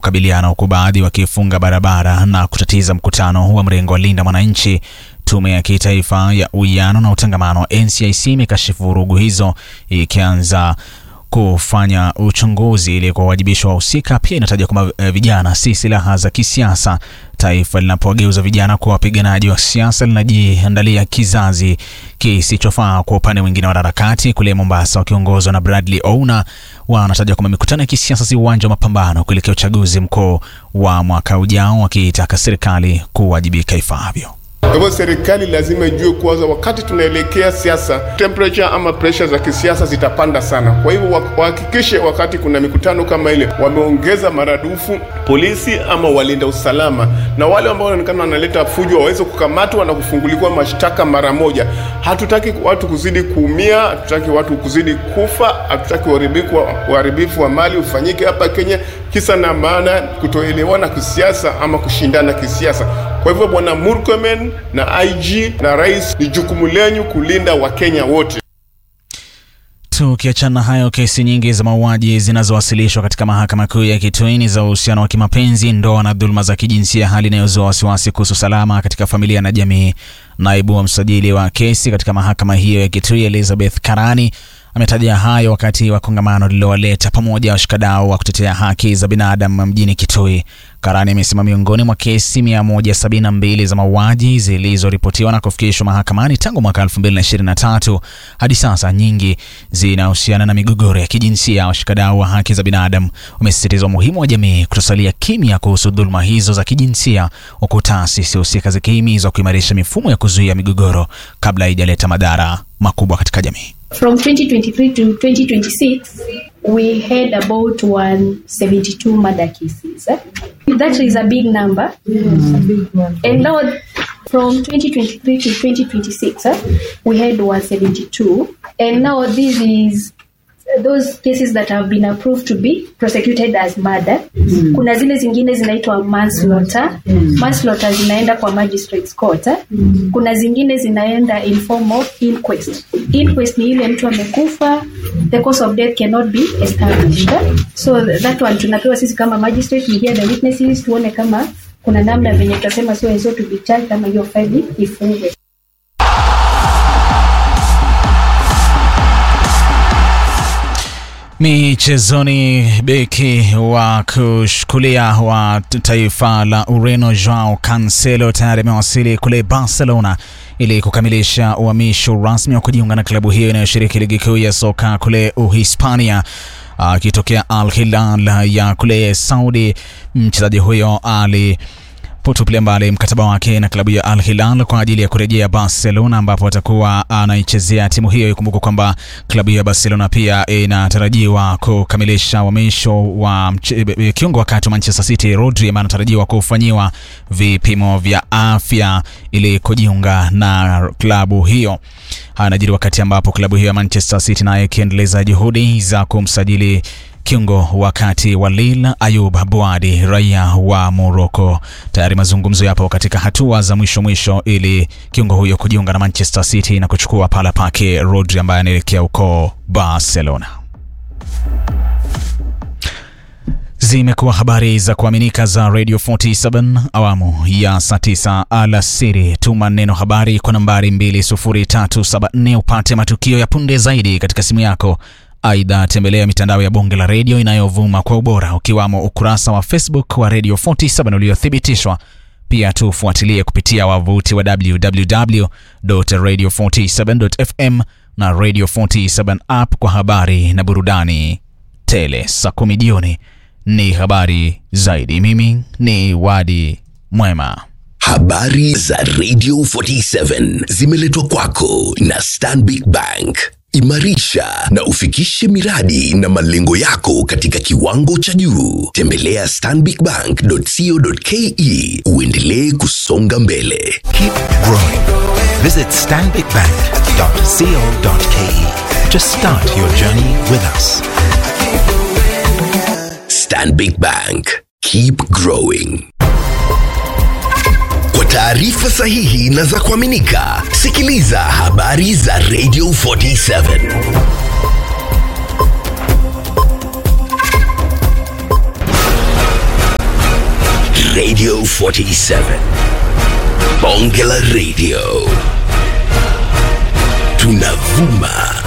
kukabiliana, huku baadhi wakifunga barabara na kutatiza mkutano wa mrengo wa Linda Mwananchi. Tume ya Kitaifa ya Uwiano na Utangamano NCIC imekashifu vurugu hizo ikianza kufanya uchunguzi ili kuwawajibisha wahusika. Pia inataja kwamba eh, vijana si silaha za kisiasa. Taifa linapowageuza vijana kuwa wapiganaji wa siasa linajiandalia kizazi kisichofaa. Kwa upande mwingine, wanaharakati kule Mombasa wakiongozwa na Bradley Ouna wanataja kwamba mikutano ya kisiasa si uwanja wa mapambano kuelekea uchaguzi mkuu wa mwaka ujao, wakitaka serikali kuwajibika ifaavyo. Kwa hivyo serikali lazima ijue kwanza, wakati tunaelekea siasa, temperature ama pressure za kisiasa zitapanda sana. Kwa hivyo wa- wahakikishe wakati kuna mikutano kama ile wameongeza maradufu polisi ama walinda usalama, na wale ambao wanaonekana wanaleta fujo waweze kukamatwa na kufunguliwa mashtaka mara moja. Hatutaki watu kuzidi kuumia, hatutaki watu kuzidi kufa, hatutaki uharibifu wa- uharibifu wa mali ufanyike hapa Kenya, kisa na maana kutoelewana kisiasa ama kushindana kisiasa. Kwa hivyo Bwana Murkomen na IG na rais, ni jukumu lenyu kulinda Wakenya wote. Tukiachana na hayo, kesi nyingi za mauaji zinazowasilishwa katika mahakama kuu ya Kitui ni za uhusiano wa kimapenzi, ndoa na dhuluma za kijinsia, hali inayozua wasiwasi kuhusu salama katika familia na jamii. Naibu wa msajili wa kesi katika mahakama hiyo ya Kitui, Elizabeth Karani, ametaja hayo wakati wa kongamano lililowaleta pamoja washikadau wa kutetea haki za binadamu mjini Kitui. Karani amesema miongoni mwa kesi 172 za mauaji zilizoripotiwa na kufikishwa mahakamani tangu mwaka 2023 hadi sasa, nyingi zinahusiana na migogoro ya kijinsia. Washikadau wa haki za binadamu wamesisitiza umuhimu wa jamii kutosalia kimya kuhusu dhuluma hizo za kijinsia, huku taasisi husika zikihimizwa kuimarisha mifumo ya kuzuia migogoro kabla haijaleta madhara makubwa katika jamii. From 2023 to 2026, we had about 172 murder cases. eh? That is a big number. And now, from 2023 to 2026, eh, we had 172. And now, this is those cases that have been approved to be prosecuted as murder. Kuna zile zingine zinaitwa manslaughter. Manslaughter zinaenda kwa magistrates court. eh. Kuna zingine zinaenda in form of inquest. Inquest ni ile mtu amekufa, the cause of death cannot be established. eh. So that one tunapewa sisi kama magistrate, we hear the witnesses, tuone kama kuna namna venye tutasema so and so to be charged kama hiyo faili ifungwe. Michezoni, beki wa kushukulia wa taifa la Ureno Joao Cancelo tayari amewasili kule Barcelona ili kukamilisha uhamisho rasmi wa kujiunga na klabu hiyo inayoshiriki ligi kuu ya soka kule Uhispania akitokea Al Hilal ya kule Saudi. Mchezaji huyo ali potupilia mbali mkataba wake na klabu ya Al Hilal kwa ajili ya kurejea Barcelona ambapo atakuwa anaichezea timu hiyo. Ikumbuka kwamba klabu hiyo ya Barcelona pia inatarajiwa kukamilisha uhamisho wa mche- kiungo wakati wa Manchester City Rodri ambaye anatarajiwa kufanyiwa vipimo vya afya ili kujiunga na klabu hiyo. Haya yanajiri wakati ambapo klabu hiyo ya Manchester City nayo ikiendeleza juhudi za kumsajili kiungo wakati wa Lille Ayub Buadi raia wa Morocco. Tayari mazungumzo yapo katika hatua za mwisho mwisho ili kiungo huyo kujiunga na Manchester City na kuchukua pala pake Rodri ambaye anaelekea huko Barcelona. Zimekuwa habari za kuaminika za Radio 47 awamu ya saa 9 alasiri. Tuma neno habari kwa nambari 20374 upate matukio ya punde zaidi katika simu yako. Aidha, tembelea mitandao ya bonge la redio inayovuma kwa ubora ukiwamo ukurasa wa Facebook wa Radio 47 uliothibitishwa. Pia tufuatilie kupitia wavuti wa www.radio47.fm na Radio 47 app kwa habari na burudani tele. Saa kumi jioni ni habari zaidi. Mimi ni Wadi Mwema. Habari za Radio 47 zimeletwa kwako na Stanbic Bank. Imarisha na ufikishe miradi na malengo yako katika kiwango cha juu. Tembelea stanbicbank.co.ke uendelee kusonga mbele. Keep growing. Visit stanbicbank.co.ke to start your journey with us. Stanbic Bank. Keep growing. Kwa taarifa sahihi na za kuaminika, sikiliza habari za Radio 47. Radio 47. Bonge la Radio. Tunavuma